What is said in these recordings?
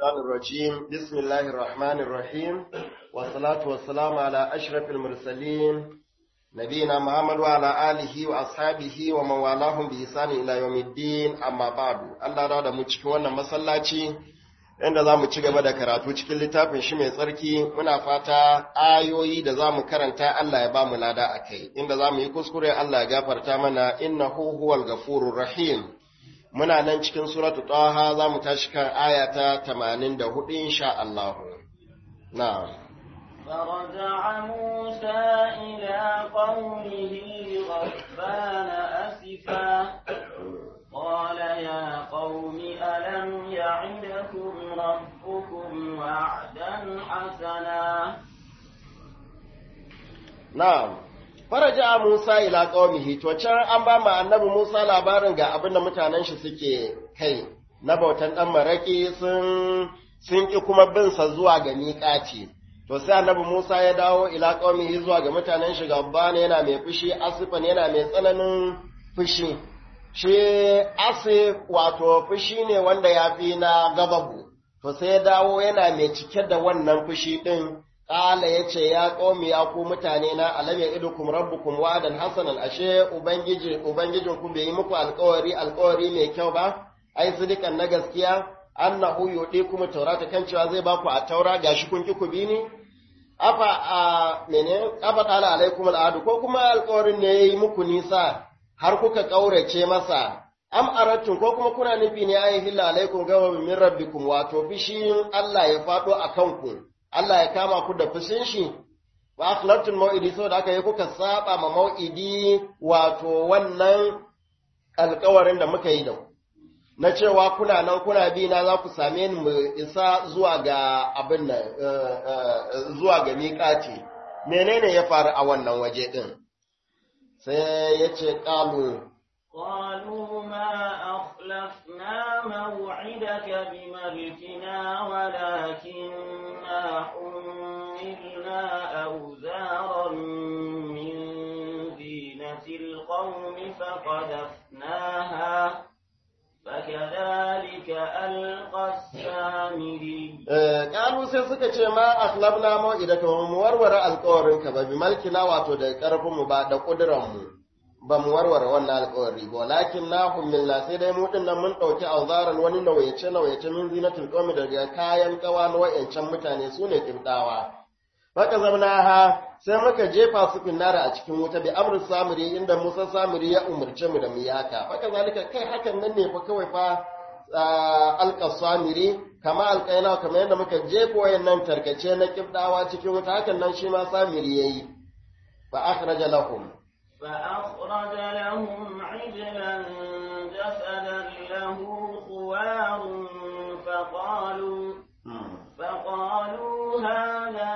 الشيطان الرجيم بسم الله الرحمن الرحيم والصلاة والسلام على أشرف المرسلين نبينا محمد وعلى آله وأصحابه ومن والاهم بإحسان إلى يوم الدين أما بعد الله رضا مجيك وانا مسلاتي inda za mu ci gaba da karatu cikin littafin shi mai tsarki muna fata ayoyi da za mu karanta Allah ya ba mu lada a kai inda za mu yi kuskure Allah ya gafarta mana innahu huwal gafurur rahim muna nan cikin suratu taha za mu tashi kan aya ta 84 insha Allah na'am فرجع موسى إلى قومه غضبان أسفا قال يا قوم ألم يعدكم ربكم وعدا حسنا na'am faraja Musa ila qaumihi to can an ba mu annabi Musa labarin ga abin da mutanen shi suke kai na bautan dan maraki sun sun ki kuma bin sa zuwa ga miƙaci to sai annabi Musa ya dawo ila qaumihi zuwa ga mutanen shi gabbana yana mai fushi asifan yana mai tsananin fushi shi asif wato fushi ne wanda ya fi na gababu to sai ya dawo yana mai cike da wannan fushi din Ƙala ya ce, Ya ƙomi ya ku mutane na alam ya idukum rabbukum wa'adan hasanan ashe Ubangiji Ubangijin ku bai yi muku alƙawari alƙawari mai kyau ba, ai sidikan na gaskiya, annahu yuɗi kuma taurata kan cewa zai baku a taura gashi kun ki ku bi ni? Afa a mene afa qala alaikum al'adu ko kuma alƙawarin ne yayi muku nisa har kuka ƙaurace masa am aratun ko kuma kuna nufi ne ayi hilla alaikum gawa min rabbikum wato fishin Allah ya faɗo a kanku. Allah ya kama ku da fushin shi, wa akhlaftul mau'idi saboda aka yi kuka saba ma mau'idi wato wannan alkawarin da muka yi da na cewa kuna nan kuna bi na za ku same ni mu isa zuwa ga abin nan zuwa ga miƙati menene ya faru a wannan waje din sai ya ce ƙalu قالوا ما أخلفنا موعدك بملكنا ولكننا حملنا أوزارا من زينة القوم فقذفناها فكذلك ألقى السامري ƙalu sai suka ce ma akhlabna mau'idaka mu warware alƙawarinka ba bi malkina wato da ƙarfinmu ba da ƙuduranmu ba mu warware wannan alƙawari ba walakin na hummilna sai dai mu nan mun ɗauki auzaran wani nauyace nauyace min zinatul qawmi daga kayan kawa na wayancan mutane su ne kibdawa baka zamna ha sai muka jefa su finnara a cikin wuta bi amru samiri inda Musa samiri ya umurce mu da mu yaka baka zalika kai hakan nan ne fa kawai fa alqa samiri kama alqaina kamar yadda muka jefa wayannan tarkace na kibdawa cikin wuta hakan nan shi ma samiri yayi fa akhraja lahum فأخرج لهم عجلا جسدا له خوار فقالوا فقالوا هذا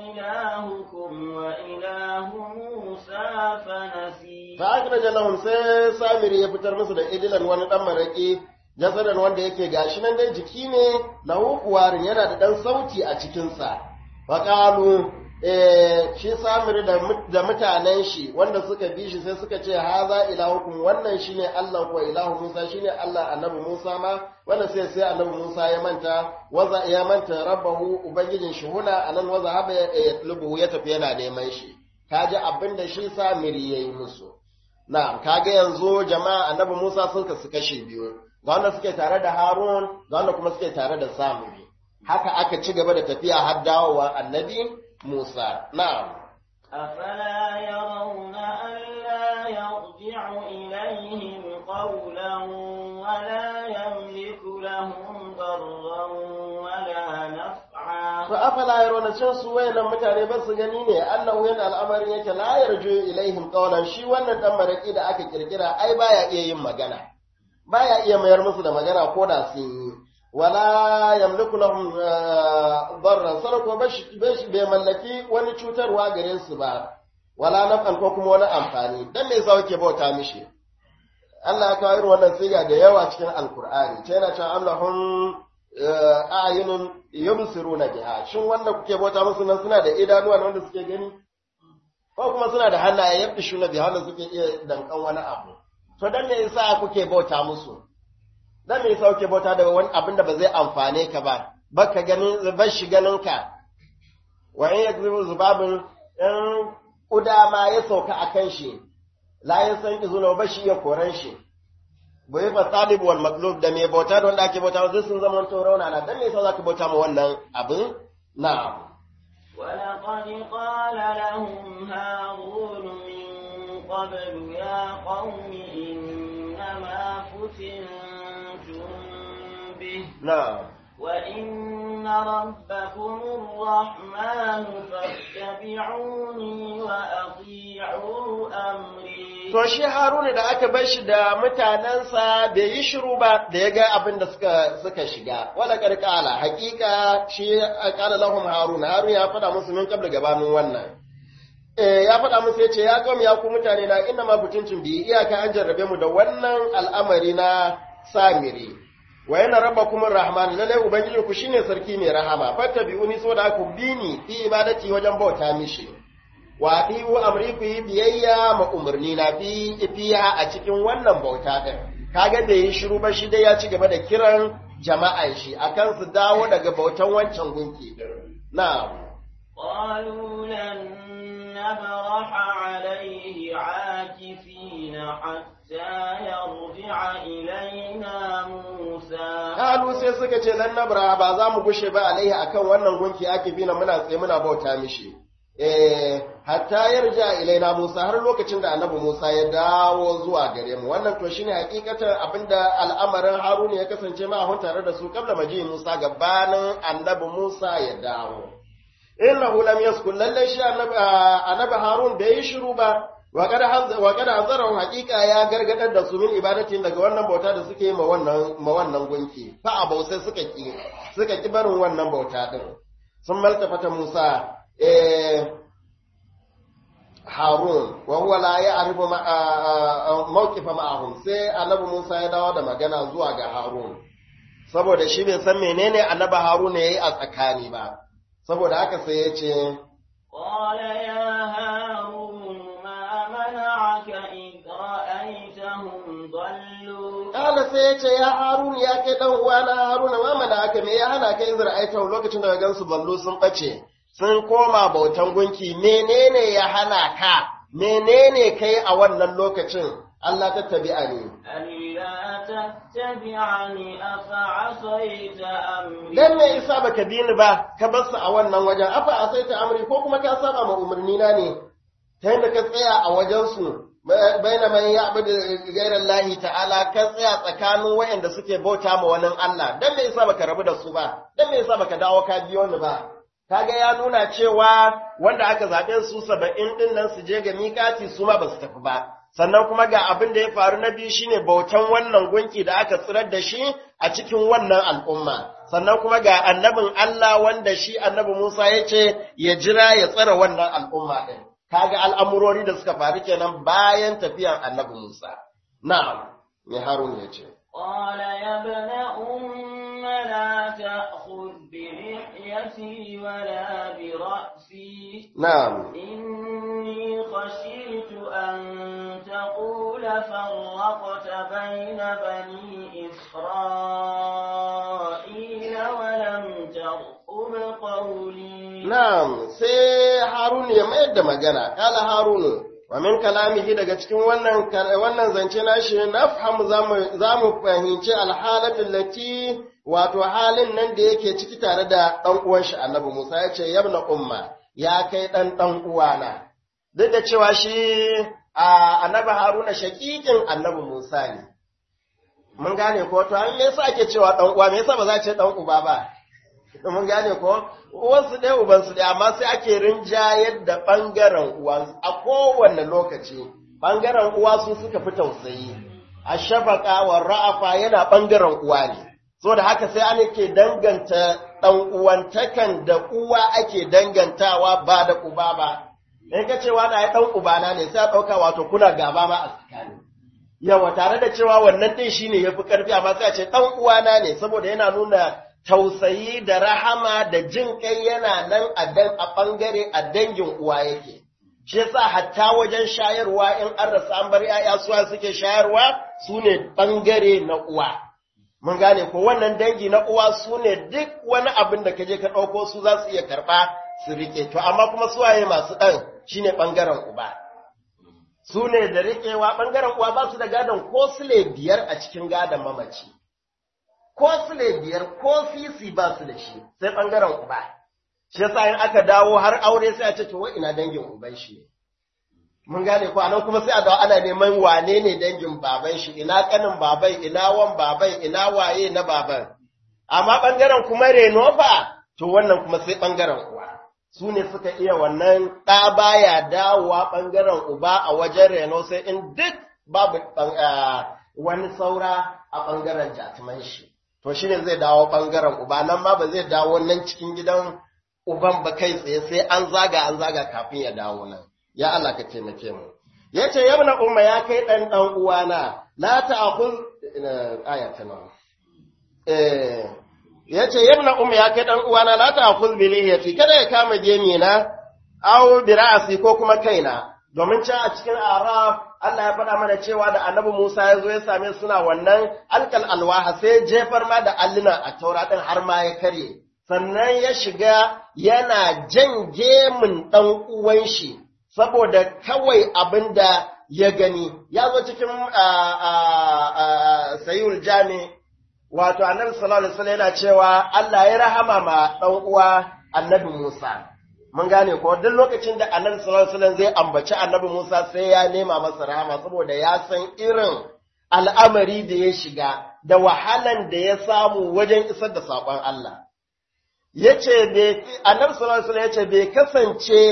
إلهكم وإله موسى فنسي فأخرج لهم sai Samiri ya fitar musu da idilan wani dan maraki jasadan wanda yake gashi nan dai jiki ne lahu kuwarin yana da dan sauti a cikinsa faqalu eh shi samiri da mutanen shi wanda suka bi shi sai suka ce haza ilahukum wannan shine Allah ko ilahu Musa shine Allah annabi Musa ma wannan sai sai annabi Musa ya manta waza ya manta rabbahu ubangijin shi huna anan waza haba ya tlubu ya tafi yana neman shi kaji abinda shi samiri yayi musu na'am kaga yanzu jama'a annabi Musa sun kasu kashe biyu ga wanda suke tare da Harun ga wanda kuma suke tare da Samiri haka aka ci gaba da tafiya har dawowa annabi موسى نعم أفلا يرون ألا يرجع إليهم قولا ولا يملك لهم ضرا ولا نفعا فأفلا يرون شن su wayannan mutane ba su gani ne annahu yana al'amarin yake la yarju ilaihim qawlan shi wannan dan maraki da aka kirkira ai baya iya yin magana baya iya mayar musu da magana ko da sun yi wala yamliku lahum darran sarko bashi bai mallaki wani cutarwa gare su ba wala naf'an ko kuma wani amfani dan me yasa kake bauta mishi Allah ya kawo irin wannan siga da yawa cikin alkur'ani ta yana cewa amlahum a'yunun yubsiruna biha shin wanda kuke bauta musu nan suna da idanuwa wanda suke gani ko kuma suna da hannaye yabdishuna biha wanda suke iya dankan wani abu to dan me yasa kuke bauta musu dan me yasa kuke bauta da wani abin da ba zai amfane ka ba baka ganin bashi ganinka wa in yakzibu zubabun in kuda ma ya sauka akan shi la ya san izuna bashi ya koran shi bai fa talib wal matlub da mai bauta da wanda ake bauta zai sun zama to rauna na dan me yasa zaka bauta ma wannan abin na ولقد قال لهم هارون من قبل يا قوم إنما فتنتم به na وإن ربكم الرحمن فاتبعوني وأطيعوا أمري To shi Haruna da aka bar shi da mutanensa bai yi shiru ba da ya ga abin da suka suka shiga. Wala karkala hakika shi kala lahum Haruna Haruna ya faɗa musu min kabla gabanin wannan. Eh ya faɗa musu yace ya kawai ya ku mutane na inna ma butuntun bi iyaka an jarrabe mu da wannan al'amari na samiri. Wa yana rabbakum rahman lalle ubangiji ku shine sarki mai rahama fattabi'uni saboda ku bi ni fi ibadati wajen bauta mishi. wa ɗiwu amri ku yi biyayya ma umarni na fi fiya a cikin wannan bauta ɗin kaga da yi shiru ba shi dai ya ci gaba da kiran jama'an shi akan su dawo daga bautan wancan gunki ɗin na قالوا لن نبرح عليه عاكفين حتى يرجع إلينا موسى kalu sai suka ce lan nabra ba za mu gushe ba alaihi akan wannan gunki ake bina muna tsaye muna bauta mishi eh hatta yarja ilaina Musa har lokacin da annabi Musa ya dawo zuwa gare mu wannan to shine hakikatan abinda al'amarin Haruna ya kasance ma hun tare da su kabla maji Musa gabanin annabi Musa ya dawo innahu lam yaskun lalle shi annabi annabi Harun bai yi shiru ba wa kada wa kada hazarahu hakika ya gargadar da su min ibadatin daga wannan bauta da suke yi ma wannan ma wannan gunki fa abau sai suka ki suka ki barin wannan bauta din sun maltafata Musa Harun wa huwa la ya'rifu mawqifa ma'ahum sai Annabi Musa ya dawo da magana zuwa ga Harun saboda shi bai san menene Annabi Harun yayi a tsakani ba saboda haka sai ya ce قال يا هارون ما منعك إذ رأيتهم ضلوا Kala sai ya ce ya Harun ya kai dan uwana Haruna ma mana haka me ya hana kai zira'aita lokacin da gansu ballo sun bace sun koma bautan gunki menene ya hana ka menene kai a wannan lokacin Allah ta tabi'a ne ألا تتبعني أفعصيت أمري dan me isa baka bi ni ba ka bar su a wannan wajen afa asaita amri ko kuma ka saba ma umarni na ne ta yadda ka tsaya a wajen su baina man ya'budu ghayra Allah ta'ala ka tsaya tsakanin wayanda suke bauta ma wani Allah dan me yasa baka rabu da su ba dan me yasa baka dawo ka biyo ni ba kaga ya nuna cewa wanda aka zaɓe su saba'in ɗin nan su je ga mikati su ma ba su tafi ba sannan kuma ga abin da ya faru na biyu shine bautan wannan gunki da aka tsirar da shi a cikin wannan al'umma sannan kuma ga annabin Allah wanda shi annabi Musa ya ce ya jira ya tsara wannan al'umma ɗin kaga al'amurori da suka faru kenan bayan tafiyan annabi Musa na'am me Harun ya ce قال يا ابن أم لا تأخذ بلحيتي ولا برأسي na'am إني خشيت أن تقول فرقت بين بني إسرائيل ولم ترقب قولي Na'am, sai Harun ya mayar da magana, kala Harunu, wa min kalamihi daga cikin wannan wannan zance nashi nafhamu zamu zamu fahimci alhalatul lati wato halin nan da yake ciki tare da dan uwan shi Annabi Musa ya ce yabna umma ya kai dan dan uwana duk da cewa shi a Annabi Haruna shakikin Annabi Musa ne mun gane ko to an me yasa ake cewa dan uwa me yasa ba za a ce dan uba ba mun gane ko uwansu ɗaya ubansu ɗaya amma sai ake rinjayar da ɓangaren uwa a kowane lokaci ɓangaren uwa su suka fi tausayi a shafaka wa ra'afa yana ɓangaren uwa ne so da haka sai an ke danganta ɗan uwantakan da uwa ake dangantawa ba da uba ba in ka cewa na ya ɗan ubana ne sai a ɗauka wato kuna gaba ma a tsakani yawa tare da cewa wannan ɗin shine ya fi ƙarfi amma sai a ce ɗan uwana ne saboda yana nuna tausayi da rahama da jin kai yana nan a dan a ɓangare a dangin uwa yake. Shi yasa hatta wajen shayarwa in an rasa an bar ‘ya'ya suwa suke shayarwa su ne ɓangare na uwa. mun gane ko wannan dangi na uwa su ne duk wani abin da kaje ka ɗauko su za su iya karɓa su rike to amma kuma suwaye masu ɗan shine ɓangaren uba su ne da riƙewa ɓangaren uwa ba su da gadon ko sule biyar a cikin gadon mamaci ko sule biyar ko sisi ba su da shi sai ɓangaren uba shi yasa in aka dawo har aure sai a ce to wai ina dangin uban shi ne mun gane ko anan kuma sai a dawo ana neman wane ne dangin baban shi ina kanin babai ina wan babai ina waye na baban amma bangaren kuma reno fa to wannan kuma sai bangaren uwa su ne suka iya wannan ɗa baya dawowa bangaren uba a wajen reno sai in duk babu wani saura a bangaren jatuman shi to shine zai dawo bangaren uba nan ma ba zai dawo nan cikin gidan uban ba kai tsaye sai an zaga an zaga kafin ya dawo nan ya Allah ka taimake mu yace yabna umma ya kai dan dan uwana la ta'khul aya ta nawa eh yace yabna umma ya kai dan uwana la ta'khul bi lihiyati kada ya kama gemi na aw bi ra'si ko kuma kaina domin can a cikin araf Allah ya faɗa mana cewa da annabi Musa ya zo ya same suna wannan alkal alwaha sai jefar ma da alluna a taura din har ma ya karye sannan ya shiga yana jan gemun ɗan uwan shi saboda kawai abin da ya gani ya zo cikin sayul jami wato annabi sallallahu alaihi wasallam yana cewa Allah ya rahama ma ɗan uwa annabi Musa mun gane ko duk lokacin da annabi sallallahu alaihi wasallam zai ambaci annabi Musa sai ya nema masa rahama saboda ya san irin al'amari da ya shiga da wahalan da ya samu wajen isar da saƙon Allah yace annabi sallallahu alaihi wasallam yace bai kasance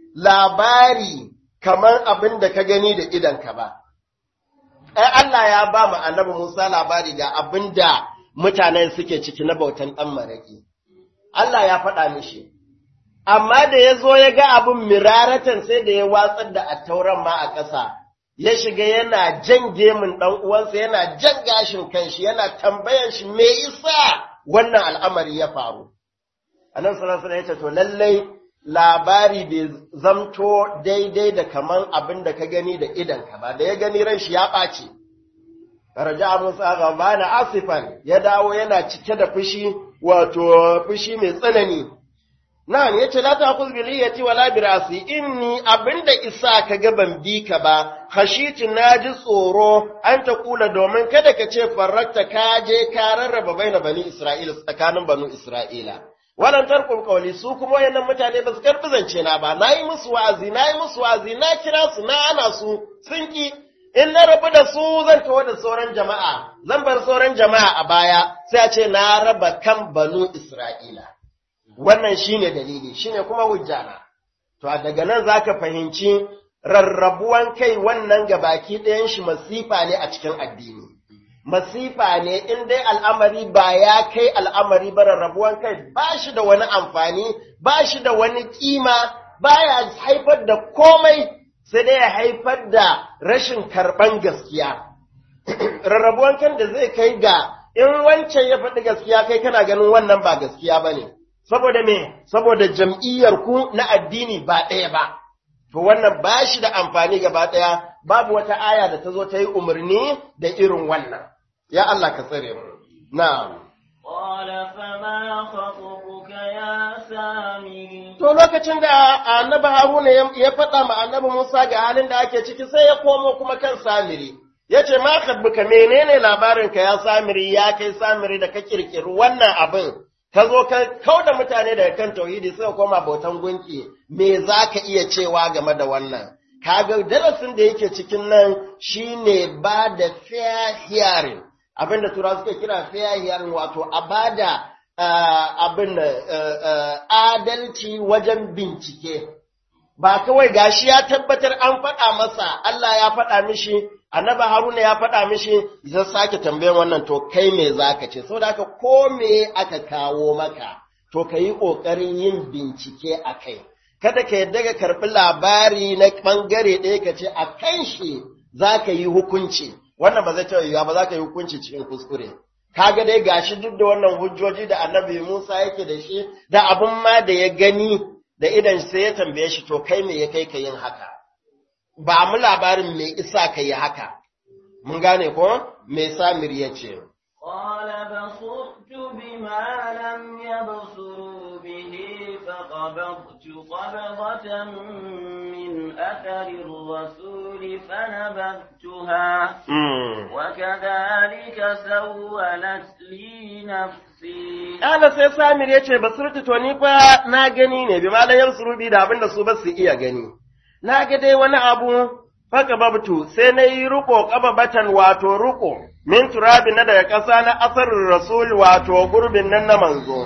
labari kamar abin da ka gani da idanka ba. Ai, Allah ya ba mu annabi Musa labari ga abin da mutanen suke ciki na bautan ɗan maraƙi. Allah ya faɗa mishi. Amma da ya zo ya ga abin miraratan sai da ya watsar da attauran ma a ƙasa, ya shiga yana jan gemun ɗan uwansa, yana jan gashin kanshi, yana tambayan shi me isa wannan al'amari ya faru. Annabi sallallahu alaihi wasallam ya ce to lallai labari bai zamto daidai da kaman abin da ka gani da idanka ba, da ya gani ran shi ya ɓace. Raja Musa gaba na asifan ya dawo yana cike da fushi, wato fushi mai tsanani. Na'am yace la ta'khudh bi liyati wala bi ra'si inni abinda isa ka ga ban bi ka ba khashiti naji tsoro an ta kula domin kada ka ce farrakta ka je ka rarraba baina bani Isra'ila tsakanin banu Isra'ila. wannan tarkun kauli su kuma wayannan mutane ba su karbi zance na ba nayi musu wa'azi nayi musu wa'azi na kira su na ana su sun ki in na rabu da su zan tawo da sauran jama'a zan bar sauran jama'a a baya sai a ce na raba kan banu Isra'ila wannan shine dalili shine kuma hujjana to daga nan zaka fahimci rarrabuwan kai wannan gabaki ɗayan shi masifa ne a cikin addini masifa ne in dai al'amari ba ya kai al'amari ba rarrabuwan kai ba shi da wani amfani, ba shi da wani kima, ba ya haifar da komai sai dai ya haifar da rashin karɓan gaskiya. Rarrabuwan kan da zai kai ga in wancan ya faɗi gaskiya kai kana ganin wannan ba gaskiya ba ne, saboda me, saboda jam'iyyar ku na addini ba ɗaya ba. To wannan ba shi da amfani gaba ɗaya, babu wata aya da ta zo ta yi umarni da irin wannan. Ya Allah ka tsare mu. Na'am. Qala fama khatubuka ya Samiri. To lokacin da Annabi Haruna ya faɗa ma Annabi Musa ga halin da ake ciki sai ya komo kuma kan Samiri. Ya ce, Ma khatubuka menene labarinka ya Samiri ya kai Samiri da ka kirkiri wannan abin? Ka zo ka kauda mutane daga kan tauhidi suka koma bautan gunki, me za ka iya cewa game da wannan? Kaga darasin da yake cikin nan shine ba da fair hearing. abin da turawa suke kira fair hearing wato a bada abin adalci wajen bincike ba kawai gashi ya tabbatar an faɗa masa Allah ya faɗa mishi annabi Haruna ya faɗa mishi zai sake tambayan wannan to kai me zaka ce saboda haka ko me aka kawo maka to ka yi ƙoƙarin yin bincike a kai kada ka yadda ka karɓi labari na ɓangare ɗaya ka ce a kan shi za ka yi hukunci wannan ba zai taɓa yiwuwa ba za ka yi hukunci cikin kuskure kaga dai gashi duk da wannan hujjoji da annabi Musa yake da shi da abin ma da ya gani da idan sai ya tambaye shi to kai me ya kai ka yin haka ba mu labarin me isa ka yi haka mun gane ko me Samir ya ce قال بصرت بما لم يبصروا به فقبضت قبضة من أثر الرسول فنبذتها وكذلك سولت لي نفسي Ƙala sai Samir ya ce, Basurtu to ni fa na gani ne, bi malayar surubi da abin da su ba su iya gani. Na ga dai wani abu, faka babtu, sai na yi ruko batan wato ruko, min turabi na daga ƙasa na asarin rasul wato gurbin nan na manzo.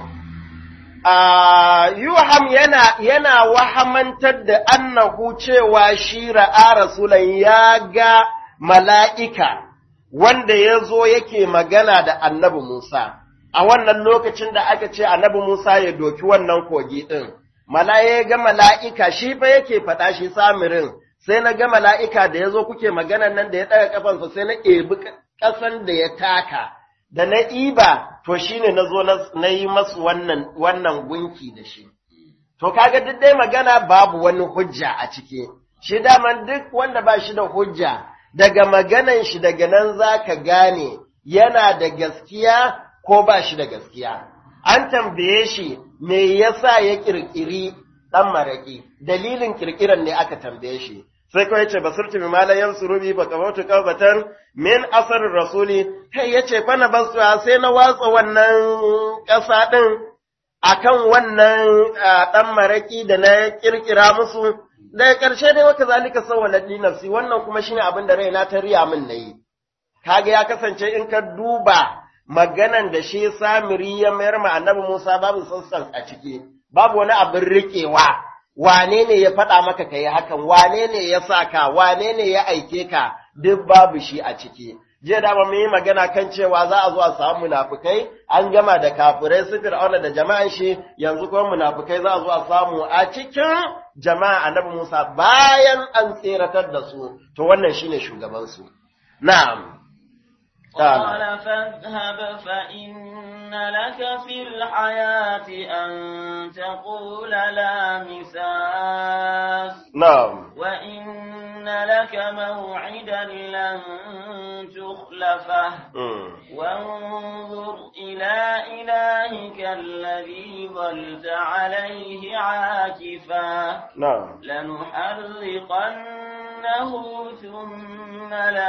A Yuham yana, yana wahamantar da annahu cewa shi ra'a rasulan ya ga mala'ika wanda ya zo yake magana da annabi Musa. a wannan lokacin da aka ce annabi Musa ya doki wannan kogi ɗin, ya ga mala'ika shi fa yake faɗa shi samirin, sai na ga mala'ika da ya zo kuke maganan nan da ya ɗaga ƙafansa sai na ebi ƙasan da ya taka, da na iba, to shi ne na zo na yi masu wannan, wannan gunki da shi. To kaga duk dai magana babu wani hujja a ciki, shi daman duk wanda ba shi da hujja, daga maganan shi daga nan za ka gane yana da gaskiya ko ba shi da gaskiya. An tambaye shi me yasa ya ƙirƙiri ɗan maraƙi, dalilin ƙirƙiran ne aka tambaye shi. Sai kawai ce basurtu bi malayan surubi ba kamautu kawbatan min asarin rasuli, kai ya ce fana basu sai na watsa wannan ƙasa ɗin akan wannan ɗan maraƙi da na ƙirƙira musu. Daga ƙarshe dai waka zalika sauwa nafsi wannan kuma shine abin da raina ta riya min na yi. Kaga ya kasance in ka duba maganan da shi samiri ya mayar ma annabi Musa babu sassan a ciki, babu wani abin riƙewa, wane ne ya faɗa maka ka yi hakan, wane ne ya sa ka, wane ne ya aike ka, duk babu shi a ciki. Jiya da mun yi magana kan cewa za a zo a samu munafukai, an gama da kafirai su fir'auna da jama'an shi, yanzu kuma munafukai za a zo a samu a cikin jama'a annabi Musa bayan an tseratar da su, to wannan shine shugabansu. Na'am. قال فاذهب فإن لك في الحياة أن تقول لا مساس نعم وإن لك موعدا لن تخلفه وانظر إلى إلهك الذي ظلت عليه عاكفا نعم لنحرقنه ثم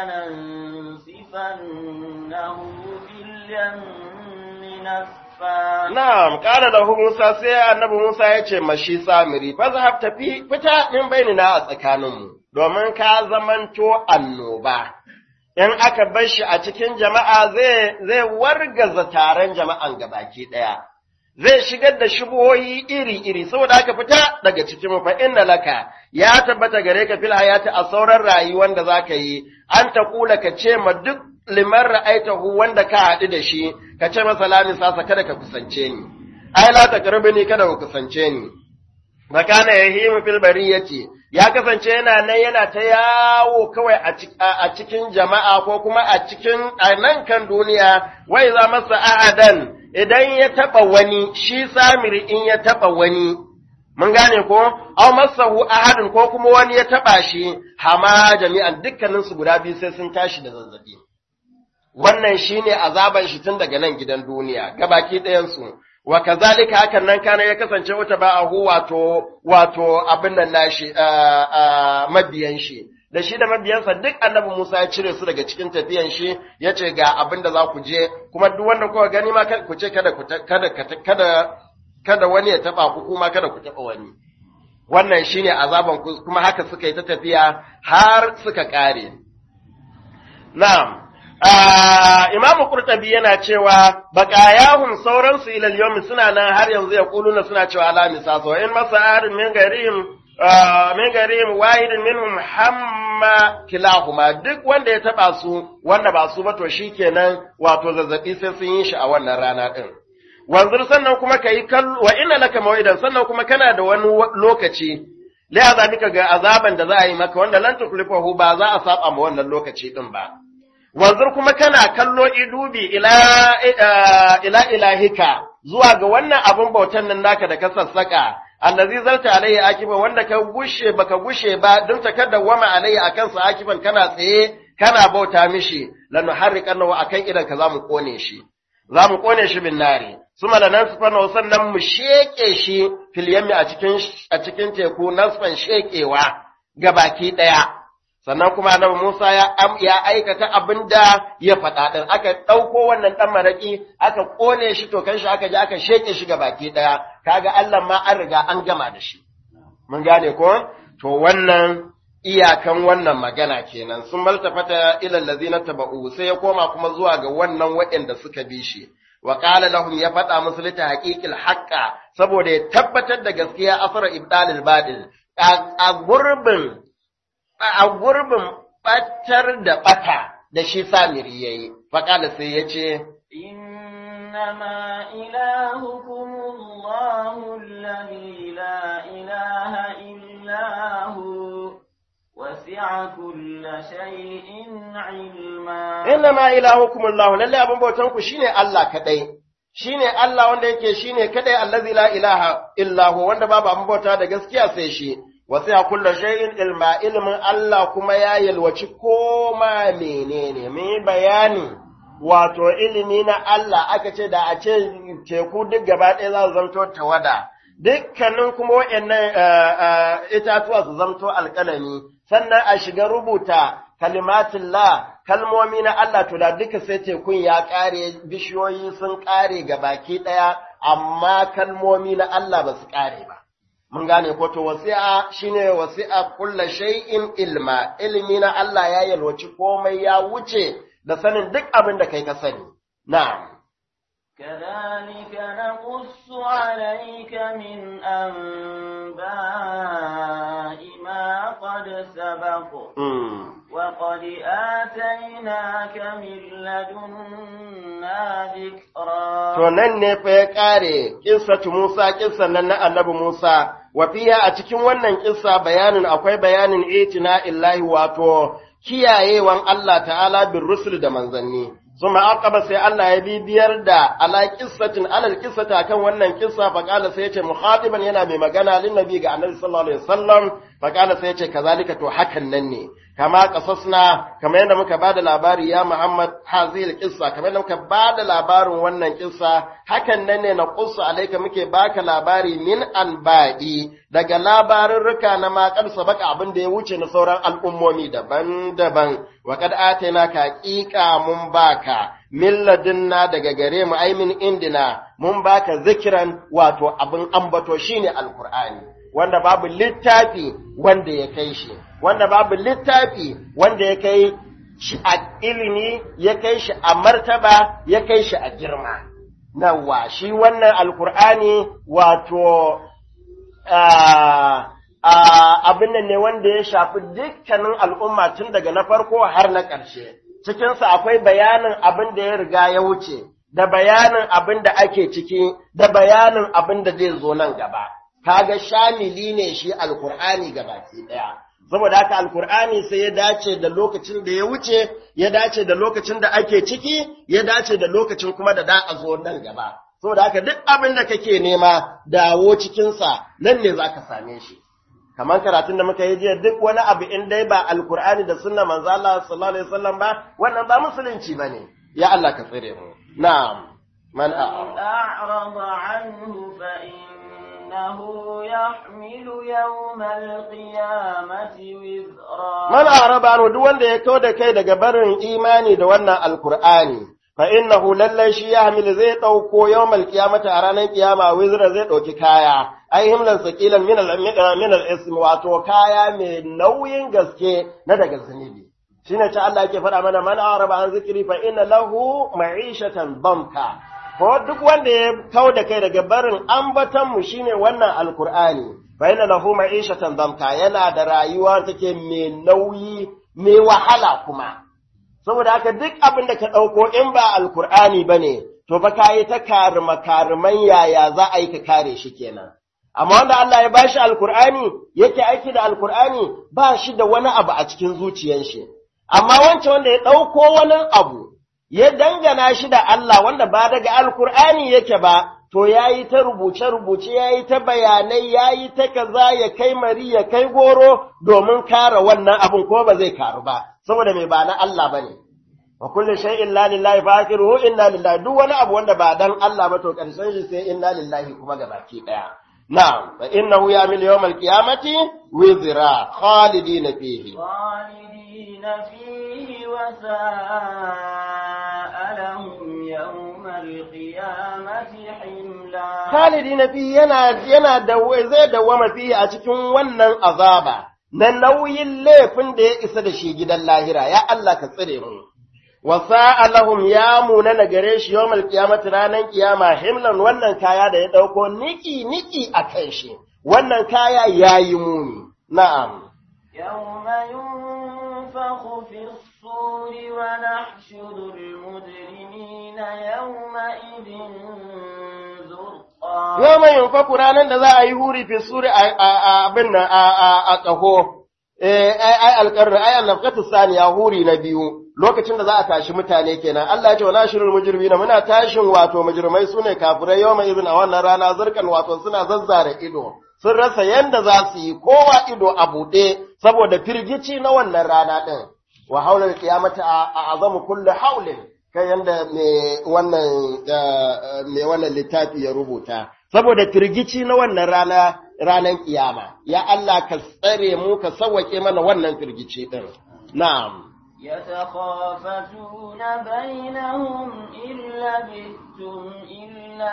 لننسفنه في اليم نسفا Na'am, ƙara da Musa sai annabi Musa ya ce mashi samiri, fa zahab tafi fita min bainina a tsakaninmu, domin ka zamanto annoba. In aka bar shi a cikin jama'a zai zai wargaza taron jama'an gabaki ɗaya. Zai shigar da shubuhoyi iri-iri, saboda aka fita daga cikin fa inna laka ya tabbata gare ka fil hayati a sauran rayuwar da za ka yi, an ta kula ka ce ma duk liman ra'aitahu wanda ka haɗu da shi, ka ce masa lami sasa kada ka kusance ni, ai la ta ni kada ka kusance ni. Makana ya himu fil bariyati ya kasance yana nan yana ta yawo kawai a cikin jama'a ko kuma a cikin nan kan duniya, wai za masa a'adan idan ya taɓa wani, shi samiri in ya taɓa wani, mun gane ko, aw masahu ahadin ko kuma wani ya taɓa shi, hama jami'an dukkaninsu guda biyu sai sun tashi da zazzabi. wannan shine azaban shi tun daga nan gidan duniya gabaki ɗayansu wa kazalika hakan nan kana ya kasance wata ba'ahu wato wato abin nan nashi mabiyan shi da shi da mabiyansa duk annabi Musa ya cire su daga cikin tafiyan shi ya ce ga abin da za ku je kuma duk wanda kuka gani ma ku ce kada kada kada kada wani ya taba ku kuma kada ku taba wani wannan shine azaban ku kuma haka suka yi ta tafiya har suka kare na'am Imamu Kurtabi yana cewa baƙayahum sauransu ilal yawmi suna nan har yanzu ya kuluna suna cewa la misaso in masa arin min garim min garim wahidin minhum hamma kilahuma duk wanda ya taba su wanda ba su ba to shikenan wato zazzabi sai sun yi shi a wannan rana din wanzur sannan kuma kai kallo wa inna laka mawidan sannan kuma kana da wani lokaci la azabika ga azaban da za a yi maka wanda lan tuklifahu ba za a saba ma wannan lokaci din ba wanzur kuma kana kallo idubi ila ila ilahika zuwa ga wannan abun bautan nan naka da ka sassaka allazi zarta alayhi akiban wanda ka gushe baka gushe ba don ta kada wama alayhi akan sa akiban kana tsaye kana bauta mishi lanuharriqannahu akan idan ka zamu kone shi zamu kone shi bin nari suma la nasfana sannan mu sheke shi fil yammi a cikin a cikin teku nasfan shekewa ga baki daya sannan kuma annabi Musa ya ya aikata abinda ya faɗa din aka ɗauko wannan ɗan maraki aka kone shi to kan shi aka je aka sheke shi ga baki daya kaga Allah ma an riga an gama da shi mun gane ko to wannan iyakan wannan magana kenan sun maltafata ila allazina taba'u sai ya koma kuma zuwa ga wannan waɗanda suka bi shi wa qala lahum ya faɗa musu lita haqiqil haqqa saboda ya tabbatar da gaskiya asara ibdalil badil a gurbin a gurbin batar da bata da shi samiri yayi fa qala sai yace إنما إلهكم الله الذي لا إله إلا هو وسع كل شيء علما إنما إلهكم الله لله أبن بوتنكو شيني الله كدي shine Allah wanda yake shine kadai allazi la ilaha illa hu wanda babu abin bauta da gaskiya sai shi wasi'a kullu shay'in ilma ilmin Allah kuma ya yalwaci koma menene mai bayani wato ilimi na Allah aka ce da a ce teku duk gaba ɗaya za su zamto tawada, dukkanin kuma waɗannan itatuwa su zamto alƙalami, sannan a shiga rubuta kalimatin la kalmomi na Allah to da duka sai tekun ya ƙare bishiyoyi sun ƙare ga baki ɗaya, amma kalmomi na Allah ba su ƙare ba. Mun gane ko to wasi'a shine wasi'a kulla shay'in ilma, ilimi na Allah ya yalwaci komai ya wuce da sanin duk abin da kai ka sani. Na'am. كذلك نقص عليك من أنباء ما قد سبق وقد آتيناك من لدنا ذكرا To nan ne fa ya ƙare ƙissatu Musa, ƙissan nan na annabi Musa, wa fiya a cikin wannan ƙissa bayanin akwai bayanin itina illahi wato kiyayewan Allah ta'ala bin rusul da manzanni. Suma aqaba sai Allah ya bibiyar da ala qissatin alal qissata kan wannan kissa fa qala sai yace mukhatiban yana mai magana lin nabi ga annabi sallallahu alaihi wasallam fa qala sai yace kazalika to hakan nan ne kama qasasna kamar yadda muka bada labari ya Muhammad hazil qissa kamar yadda muka bada labarin wannan kissa hakan nan ne na qussu alaika muke baka labari min anba'i daga labarurruka na makar sabaka abin da ya wuce na sauran al'ummomi daban-daban wa kad atayna ka haqiqa mun baka milladinna daga gare mu ai min indina mun baka zikiran wato abin ambato shine alqur'ani wanda babu littafi wanda ya kai shi wanda babu littafi wanda ya kai shi a ilimi ya kai shi a martaba ya kai shi a girma nawa shi wannan alqur'ani wato abin nan ne wanda ya shafi dukkanin al'umma tun daga na farko har na ƙarshe. Cikinsa akwai bayanin abin da ya riga ya wuce, da bayanin abin da ake ciki, da bayanin abin da zai zo nan gaba. Kaga shamili ne shi alkur'ani gabaki ɗaya. Saboda haka alkur'ani sai ya dace da lokacin da ya wuce, ya dace da lokacin da ake ciki, ya dace da lokacin kuma da da a zo nan gaba. saboda haka duk abin da kake nema dawo cikinsa nan ne za ka same shi kamar karatun da muka yi jiya duk wani abu in dai ba alkur'ani da sunna manzo Allah sallallahu alaihi wasallam ba wannan ba musulunci bane ya Allah ka tsire mu na'am man a'rada anhu fa innahu yahmilu yawmal qiyamati wizra man a'rada anhu duk wanda ya kawo da kai daga barin imani da wannan alkur'ani fa innahu lallai shi ya hamil zai ɗauko yawmal qiyamata a ranar kiyama wizra zai ɗauki kaya ai himlan saqilan min al min al ism wato kaya mai nauyin gaske na daga zunubi shine ta Allah yake faɗa mana man araba an zikri fa inna lahu ma'ishatan banka ko duk wanda ya kau da kai daga barin ambatan mu shine wannan alqur'ani fa inna lahu ma'ishatan banka yana da rayuwa take mai nauyi mai wahala kuma saboda haka duk abin da ka ɗauko in ba alkur'ani ba ne, to fa ka yi ta karima kariman yaya za a yi ka kare shi kenan. Amma wanda Allah ya bashi alkur'ani yake aiki da alkur'ani ba shi da wani abu a cikin zuciyan shi. Amma wancan wanda ya ɗauko wani abu ya dangana shi da Allah wanda ba daga alkur'ani yake ba, to ya yi ta rubuce-rubuce, ya yi ta bayanai, ya yi ta kaza ya kai mari ya kai goro domin kare wannan abin ko ba zai karu ba, saboda mai ba na Allah ba ne. wa kullu shay'in la lillahi fa akhiruhu inna lillahi duk wani abu wanda ba dan Allah ba to karshen shi sai inna lillahi kuma gabaki daya na'am fa innahu ya'mil yawmal qiyamati wizra khalidina fihi خالدين فيه وساء لهم يوم القيامة حملا khalidina fihi yana yana da zai dawama fihi a cikin wannan azaba na nauyin laifin da ya isa da shi gidan lahira ya Allah ka tsire mu wa sa'a lahum ya munana gare shi yawmal qiyamati ranan kiyama himlan wannan kaya da ya dauko niki niki akan shi wannan kaya yayi muni na'am يوم ينفخ في الصور ونحشر المجرمين يومئذ زرقا yau mai yunfaku ranar da za a yi huri fi suri a abin nan a ƙaho, ai alƙarri, ai annafkatu saniya huri na biyu, lokacin da za a tashi mutane kenan. Allah ya ce wa nashirin mujirmi na muna tashin wato mujirmai su ne kafirai yau mai izin a wannan rana zirkan wato suna zazzara ido. Sun rasa yanda za su yi kowa ido a buɗe saboda firgici na wannan rana ɗin. Wa haular kiyamata a azamu kullu haulin. kai yanda mai wannan mai wannan littafi ya rubuta saboda firgici na wannan rana ranan kiyama ya Allah ka tsare mu ka sawwake mana wannan firgici din na'am يتخافتون بينهم إن لبثتم إلا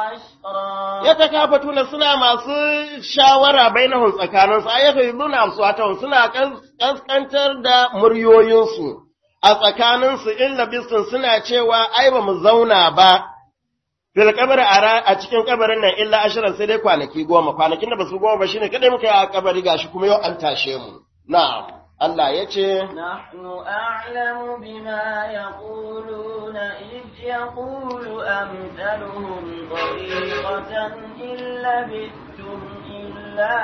عشرا yatakafatuna suna masu shawara bainahum tsakaninsu ayyuka amsuwatahum suna kaskantar da muryoyinsu a tsakaninsu in labistun suna cewa ai ba mu zauna ba fil kabari a cikin kabarin nan illa ashirin sai dai kwanaki goma kwanakin da ba su goma ba shine kadai muka yi a kabari gashi kuma yau an tashe mu na'am Allah ya ce نحن أعلم بما يقولون إذ يقول أمثلهم طريقة إن لبثتم إلا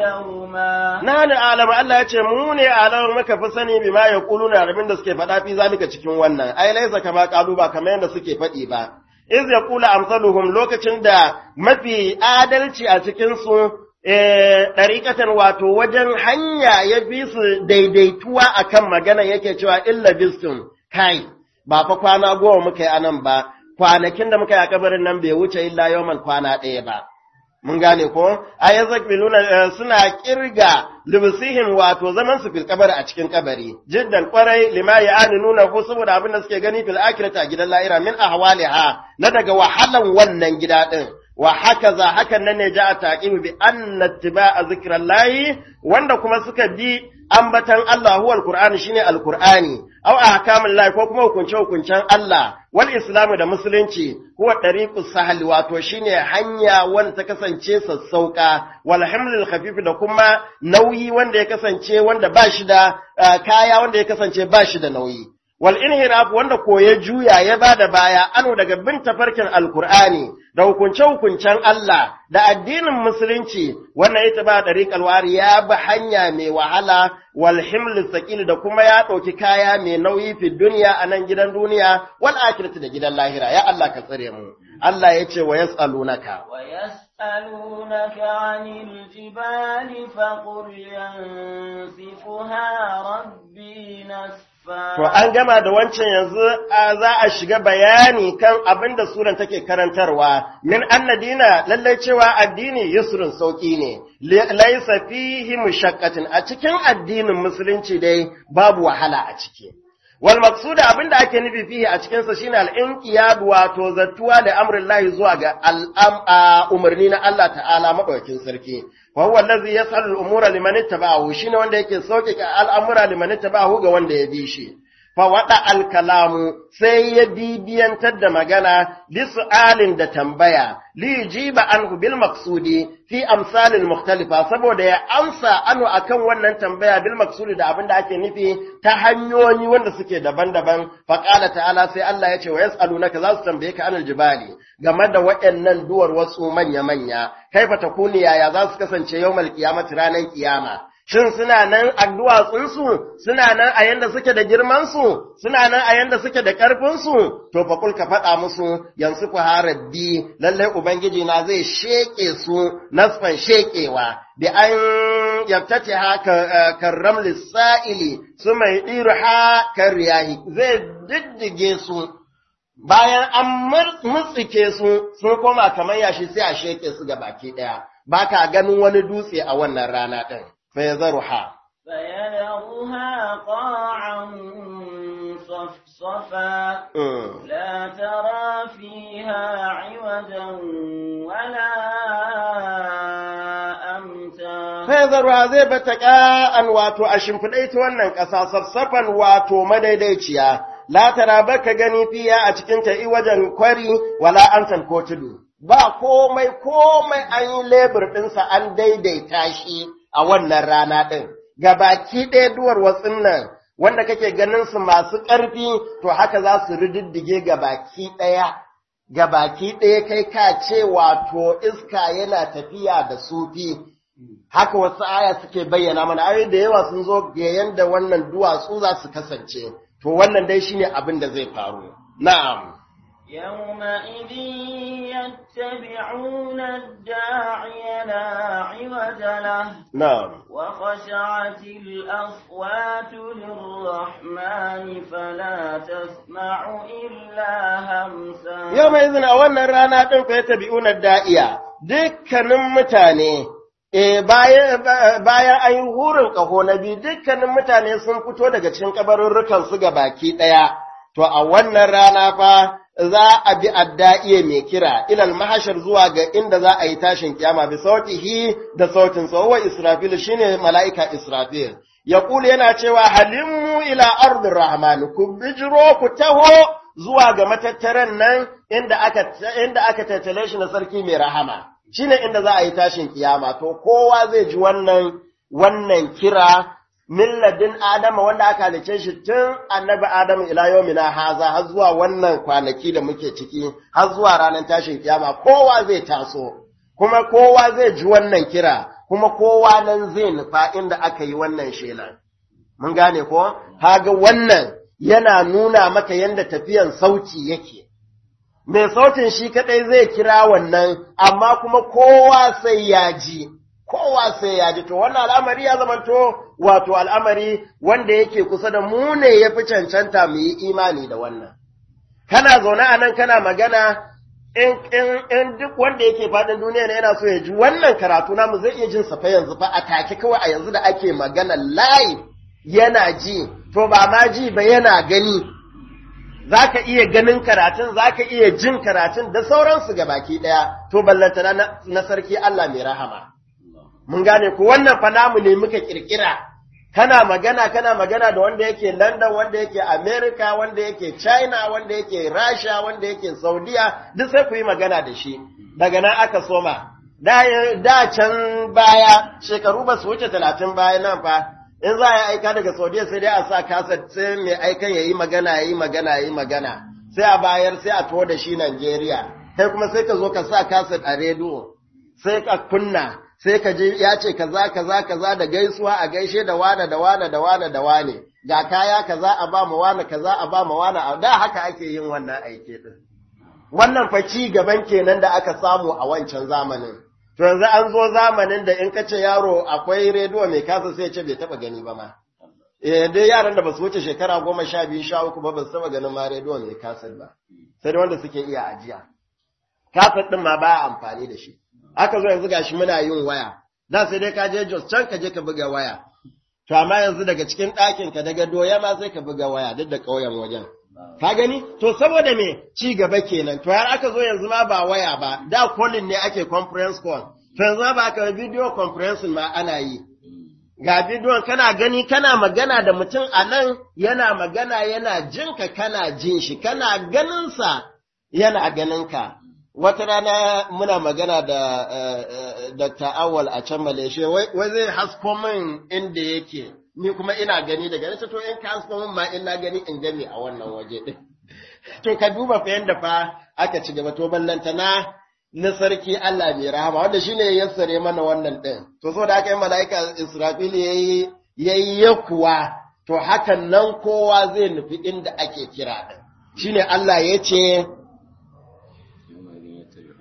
يوما na ni alama Allah ya ce mu ne alama muka fi sani bi ma yaquluna abin da suke faɗa fi zalika cikin wannan ai laisa kama qalu ba kamar yadda suke faɗi ba iz yaqulu amsaluhum lokacin da mafi adalci a cikin su ɗariƙatan wato wajen hanya ya bi su daidaituwa akan magana yake cewa illa bistum kai ba fa kwana goma muka yi anan ba kwanakin da muka yi a kabarin nan bai wuce illa yawan kwana ɗaya ba mun gane ko ayazak biluna suna kirga libsihim wato zaman su fil kabari a cikin kabari jiddan kwarai lima ya'ani nuna ko saboda abin da suke gani fil akhirati a gidan lahira min ahwaliha na daga wahalan wannan gida din wa hakaza hakan nan ne ja a taqibu bi anna ittiba'a zikrallahi wanda kuma suka bi ambatan Allah huwa alqur'ani shine alqur'ani aw ahkamul lahi ko kuma hukunce hukuncen Allah wal islamu da musulunci huwa tariqus sahl wato shine hanya wanda ta kasance sassauka wal hamlul khafif da kuma nauyi wanda ya kasance wanda ba shi da kaya wanda ya kasance ba shi da nauyi wal inhiraf wanda ko ya juya ya bada baya ano daga bin tafarkin alqur'ani da hukunce hukuncen Allah da addinin musulunci wannan ita ba dariqal wari ya bi hanya mai wahala wal himl thaqil da kuma ya dauki kaya mai nauyi fi duniya a nan gidan duniya wal akhirati da gidan lahira ya Allah ka tsare mu Allah ya ce wa yasalunaka wa yas'alunaka 'anil jibali faqul yansifuha rabbi nasfa To an gama da wancan yanzu za a shiga bayani kan abin da suran take karantarwa, min annadina lallai cewa addini yusrun sauƙi ne, laisa fihi mushaqqatin a cikin addinin musulunci dai babu wahala a ciki. Wal maqsuda abin da ake nufi fihi a cikin sa shine al-inqiyad wato zattuwa da amrillahi zuwa ga al'am umarni na Allah ta'ala madaukakin sarki. wa huwa allazi yas'alu al-umura liman ittaba'ahu shine wanda yake sauke al'amura liman ittaba'ahu ga wanda ya bi shi fa wada al-kalamu sai ya bibiyantar da magana li su'alin da tambaya li jiba anhu bil maqsudi fi amsal al-mukhtalifa saboda ya amsa anu akan wannan tambaya bil maqsudi da abinda ake nufi ta hanyoyi wanda suke daban-daban fa qala ta'ala sai Allah ya ce wa yas'alunaka za su tambaye ka anil jibali game da waɗannan duwar wasu manya-manya kaifa takuni yaya za su kasance yawmal qiyamati ranar kiyama shin suna nan a duwatsunsu suna nan a yanda suke da girmansu suna nan a yanda suke da ƙarfinsu to fa kul ka faɗa musu yansu ku harabbi lallai ubangiji na zai sheke su nasfan shekewa bi an yaftatiha karram lisa'ili suma yidiruha karyahi zai diddige su bayan an mutsike su sun koma kamar yashi sai a sheke su ga baki daya baka ganin wani dutse a wannan rana din fa yazruha فيذرها قاعا صفصفا لا ترى فيها عوجا ولا أمتا Fezarwa zai bata ƙa'an wato a shimfiɗai ta wannan ƙasa sassafan wato madaidaiciya, latara baka gani fiya a cikin ta wajen kwari wala an ko tudu. Ba komai komai an yi lebur ɗinsa an daidaita shi a wannan rana ɗin. Gabaki ɗaya duwar watsin nan wanda kake ganin su masu ƙarfi to haka za su rididdige gabaki ɗaya. Gabaki ɗaya kai ka ce wato iska yana tafiya da sufi. haka wasu aya suke bayyana mana ayoyi da yawa sun zo ga yanda wannan duwatsu za su kasance to wannan dai shine abin da zai faru na'am يومئذ يتبعون الداعي لا عوج له na'am وخشعت الأصوات للرحمن فلا تسمع إلا همسا yau mai izina wannan rana ɗin ku ya tabi'una da'iya dukkanin mutane E bayan bayan an yi hurin ƙaho na biyu dukkanin mutane sun fito daga cikin kabarurrukan su ga baki ɗaya to a wannan rana fa za a bi adda'iye mai kira ilal mahashar zuwa ga inda za a yi tashin kiyama bi sautihi da sautin sa wa israfil shine mala'ika israfil yaqulu yana cewa halimmu ila ardir rahman ku bijiro ku taho zuwa ga matattaran nan inda aka inda aka tattale shi na sarki mai rahama shine inda za a yi tashin kiyama to kowa zai ji wannan wannan kira milladin adama wanda aka halice shi tun annabi adamu ila yawmina haza har zuwa wannan kwanaki da muke ciki har zuwa ranar tashin kiyama kowa zai taso kuma kowa zai ji wannan kira kuma kowa nan zai nufa inda aka yi wannan shelan mun gane ko haga wannan yana nuna maka yanda tafiyan sauti yake mai sautin shi kadai zai kira wannan amma kuma kowa sai ya ji kowa sai ya ji to wannan al'amari ya zamanto wato al'amari wanda yake kusa da mu ne ya fi cancanta mu yi imani da wannan kana zaune a nan kana magana in, in, in duk wanda yake faɗin duniya ne yana so ya ji wannan karatu namu zai iya jin safa yanzu fa a take kawai a yanzu da ake magana live yana ji to ba ma ji ba yana gani za ka iya ganin karatun, za ka iya jin karatun da sauransu ga baki ɗaya, to ballantana na, na sarki Allah mai rahama. Mun gane ku wannan fa namu ne muka ƙirƙira, kana magana kana magana da wanda yake London, wanda yake America, wanda yake China, wanda yake Rasha, wanda yake Saudiya, duk sai ku yi magana da shi. Daga nan aka soma. Da, da can baya, shekaru ba su wuce talatin baya nan fa, in za a yi aika daga saudiya sai dai a sa kasa sai mai aikan ya yi magana ya yi magana ya yi magana sai a bayar sai a tuwo da shi Najeriya kai kuma sai ka zo ka sa kasa a rediyo sai ka kunna sai ka je ya ce kaza kaza kaza da gaisuwa a gaishe da wane da wane da wane da wane ga kaya kaza a ba mu wane kaza a ba mu wane a da haka ake yin wannan aike din wannan fa ci gaban kenan da aka samu a wancan zamanin To yanzu an zo zamanin da in ka ce yaro akwai rediyo mai kasa sai ce bai taba gani ba ma. Eh dai yaran da ba su wuce shekara goma sha biyu sha uku ba ba su taba ganin ma rediyo mai kasa ba. Sai wanda suke iya ajiya. Kasa ɗin ma ba amfani da shi. Aka zo yanzu gashi muna yin waya. Da sai dai ka je Jos can ka je ka buga waya. To amma yanzu daga cikin ɗakin ka daga doya ma sai ka buga waya duk da ƙauyen wajen. Ka gani? To saboda me ci gaba kenan, to har aka zo yanzu ma ba waya ba, da calling ne ake conference call, to yanzu ma ba aka video conference ma ana yi. Ga bidiyon kana gani kana magana da mutum a nan yana magana yana jinka kana jin shi, kana ganinsa yana ganinka. Wata rana muna magana da uh, Dr. Awal a can Malaysia, wai zai hasko min inda yake. ni kuma ina gani daga nesa to in ka min ma ina gani in gani a wannan waje din to ka duba fa yanda fa aka ci gaba to ballantana na sarki Allah mai rahama wanda shine ya yassare mana wannan din to saboda haka malaika Israfil yayi yayi yakuwa to hakan nan kowa zai nufi inda ake kira din shine Allah ya ce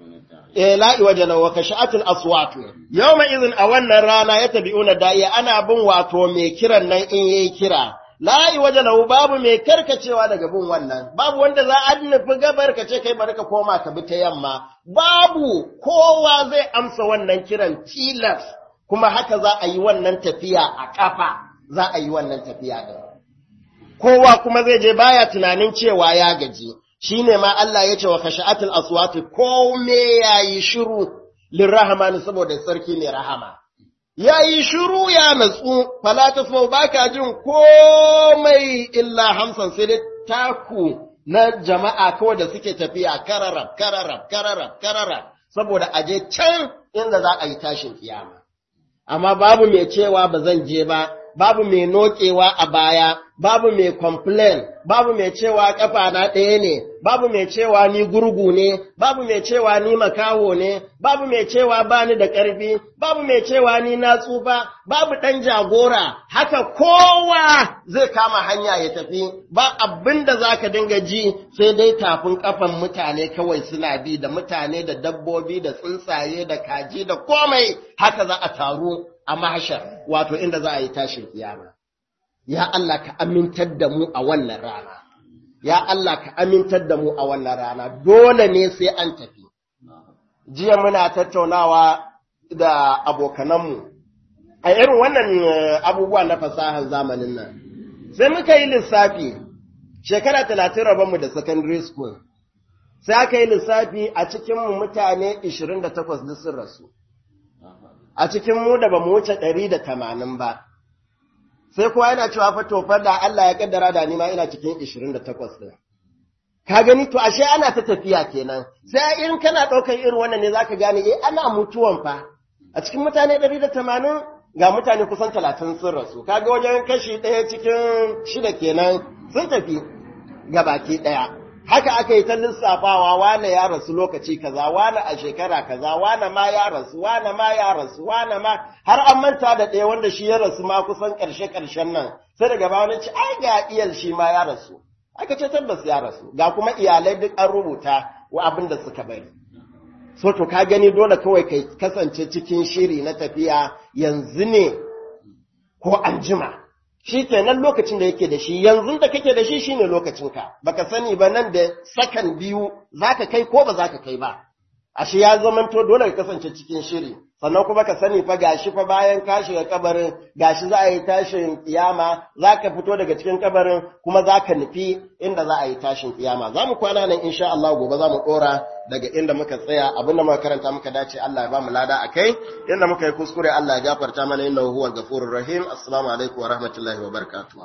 eh la'i wajana wa kasha'atul aswatu yawma idhin a wannan rana ya tabi'una da'iya ana bin wato mai kiran nan in yayi kira la'i wajana babu mai karkacewa daga bin wannan babu wanda za a nufi gabar ka ce kai bari ka koma ka bi ta yamma babu kowa zai amsa wannan kiran tilas kuma haka za a yi wannan tafiya a kafa za a yi wannan tafiya din kowa kuma zai je baya tunanin cewa ya gaji shi ne ma Allah ya ce wa kasha'atul aswati kome ya yi shiru lirrahmani saboda sarki mai rahama ya yi shiru ya natsu fala ta ba ka jin komai illa hamsan sai dai taku na jama'a kawai da suke tafiya kararab kararab kararab kararab saboda aje can inda za a yi tashin kiyama amma babu mai cewa ba zan je ba babu mai nokewa a baya, babu mai complain, babu mai cewa kafa na ɗaya ne, babu mai cewa ni gurgu ne, babu mai cewa ni makaho ne, babu mai cewa ba ni da ƙarfi, babu mai cewa ni na tsufa, babu ɗan jagora, haka kowa zai kama hanya ya tafi, ba abin da za ka dinga ji sai dai tafin ƙafan mutane kawai suna bi da mutane da dabbobi da tsuntsaye da kaji da komai haka za a taru a mahashar wato inda za a yi tashin kiyama. Ya Allah ka amintar da mu a wannan rana, ya Allah ka amintar da mu a wannan rana, dole ne sai an tafi. Jiya muna tattaunawa da abokananmu a irin wannan abubuwa na fasahar zamanin nan. Sai muka yi lissafi, shekara talatin rabonmu da secondary school, sai aka yi lissafi a cikinmu mutane 28 duk sun rasu. a cikin mu da ba mu wuce ɗari da tamanin ba, sai kuwa yana cewa fa tofar da Allah ya kaddara da ni ma ina cikin ishirin da takwas ɗin. Ka gani to ashe ana ta tafiya kenan, sai in kana ɗaukar irin wannan ne za ka gane eh ana mutuwan fa, a cikin mutane ɗari da tamanin ga mutane kusan talatin sun rasu, kaga wajen kashi ɗaya cikin shida kenan sun tafi ga baki ɗaya. haka aka yi ta lissafawa wane ya rasu lokaci kaza wane a shekara kaza wane ma ya rasu wane ma ya rasu wane ma har an manta da ɗaya wanda shi ya rasu ma kusan ƙarshe ƙarshen nan sai daga ba wani ci ai ga iyal shi ma ya rasu aka ce tabbas ya rasu ga kuma iyalai duk an rubuta wa abin da suka bari so to ka gani dole kawai kai kasance cikin shiri na tafiya yanzu ne ko an jima shi kenan lokacin da yake da shi yanzu da kake da shi shine lokacinka baka sani ba nan da sakan biyu zaka kai ko ba zaka kai ba ashe ya zamanto dole ka kasance cikin shiri sannan kuma ka sani fa gashi fa bayan ka shiga kabarin gashi za a yi tashin kiyama zaka fito daga cikin kabarin kuma zaka nufi inda za a yi tashin kiyama za mu kwana nan insha Allah gobe za mu dora daga inda muka tsaya abinda muka karanta muka dace Allah ya ba mu lada akai inda muka yi kuskure Allah ya gafarta mana innahu huwal ghafurur rahim assalamu alaikum wa rahmatullahi wa barakatuh